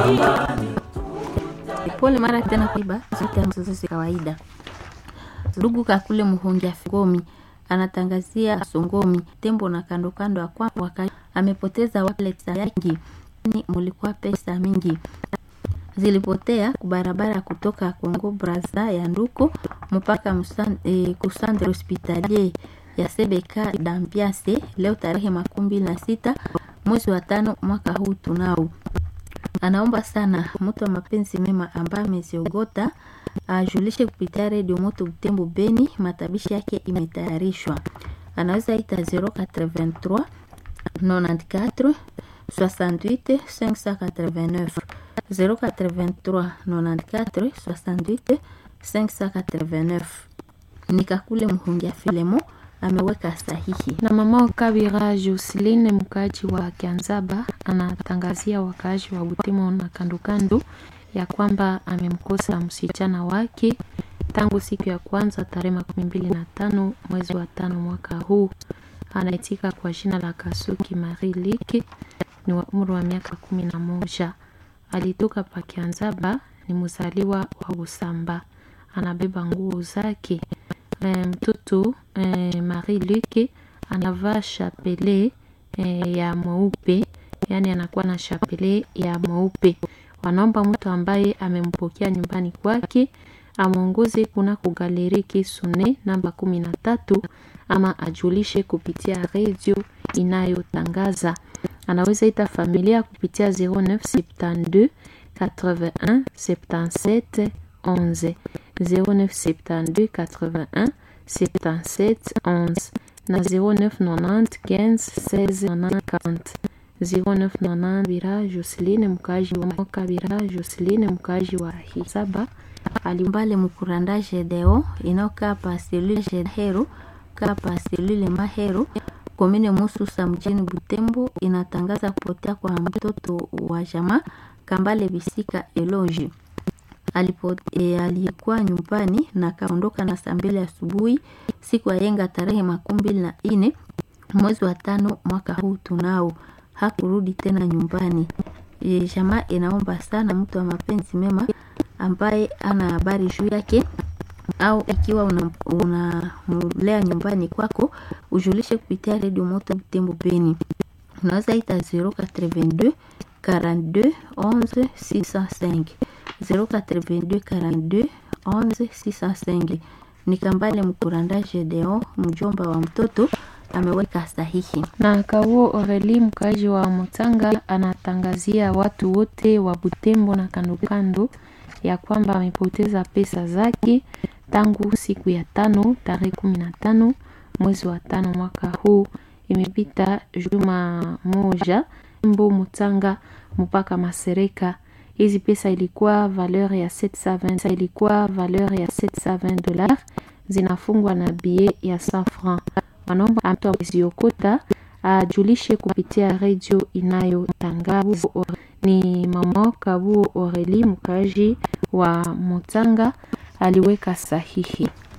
Pole mara tena kuiba zote mzozo kawaida. Ndugu kakule muhongia Ngomi anatangazia Songomi tembo na kando kando akwa waka amepoteza wallet yake ni mulikuwa pesa mingi zilipotea kubarabara kutoka Kongo Brazza ya Nduko mpaka musan, e, kusandre hospitalier ya Sebeka Dambiase leo tarehe makumi mbili na sita mwezi wa tano mwaka huu tunao. Anaomba sana mtu wa mapenzi mema ambaye ameziogota ajulishe kupitia redio Moto Butembo Beni, matabishi yake imetayarishwa. Anaweza ita 083 94 68 589 083 94 68 589. Nikakule Mhungia Filemo ameweka sahihi. Na mama Kabira Joseline mkaaji wa Kianzaba anatangazia wakaaji wa Butemo na kandokando ya kwamba amemkosa msichana wake tangu siku ya kwanza tarehe makumi mbili na tano mwezi wa tano mwaka huu. Anaitika kwa jina la Kasuki Marie Liki, ni wa umri wa miaka kumi na moja. Alitoka pa Kianzaba, ni mzaliwa wa Usamba, anabeba nguo zake. Mtoto e, Marie Luke anavaa chapele e, ya mweupe, yani anakuwa na chapele ya mweupe. Wanaomba mtu ambaye amempokea nyumbani kwake amwongoze kuna kugaleri Kisune namba kumi na tatu ama ajulishe kupitia redio inayotangaza. Anaweza ita familia kupitia 0972 81 77 11 0972 81 77 11 na 0990 15 16 90 0990 Bira Joseline mkaji wa Kabira Joseline mkaji wa Hisaba alimbale mukuranda Gedeo inayokaa pa selule Gedhero kaa pa selule Mahero komine Mususa mjini Butembo inatangaza kupotea kwa mtoto wa jamaa Kambale Bisika Eloji alipo e, alikuwa nyumbani na kaondoka na saa mbili asubuhi siku ya yenga tarehe makumi mbili na nne mwezi wa tano mwaka huu tunao hakurudi tena nyumbani. E, jamaa inaomba sana mtu wa mapenzi mema ambaye ana habari juu yake au ikiwa unamlea una nyumbani kwako ujulishe kupitia redio Moto Butembo Beni. Unaweza ita 082 42 11 605 082 42 11 605. Ni Kambale Mkuranda Gedeo, mjomba wa mtoto ameweka sahihi. Na Kauo Oreli mkaji wa Mutanga anatangazia watu wote wa Butembo na kandokando ya kwamba amepoteza pesa zake tangu siku ya tano tarehe kumi na tano mwezi wa tano mwaka huu. Imepita juma moja mbo Mutanga mpaka Masereka. Hizi pesa ilikuwa valeur ya 720 ilikuwa valeur ya 720 dollars zinafungwa na bie ya 100 francs. Wanaomba mtu aziokota ajulishe kupitia redio inayotangaza. Ni mama Kabuo Oreli mkaji wa Mutanga aliweka sahihi.